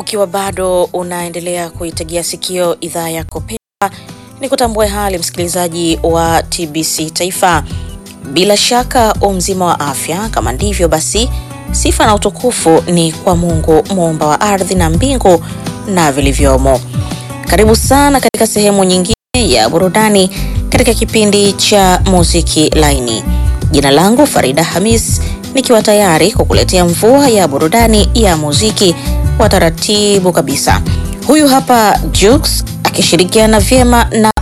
ukiwa bado unaendelea kuitegea sikio idhaa yako pendwa, ni kutambue hali msikilizaji wa TBC Taifa. Bila shaka umzima wa afya, kama ndivyo basi sifa na utukufu ni kwa Mungu muumba wa ardhi na mbingu na vilivyomo. Karibu sana katika sehemu nyingine ya burudani katika kipindi cha muziki laini. Jina langu Farida Hamis, nikiwa tayari kukuletea mvua ya burudani ya muziki wa taratibu kabisa. Huyu hapa Jux akishirikiana vyema na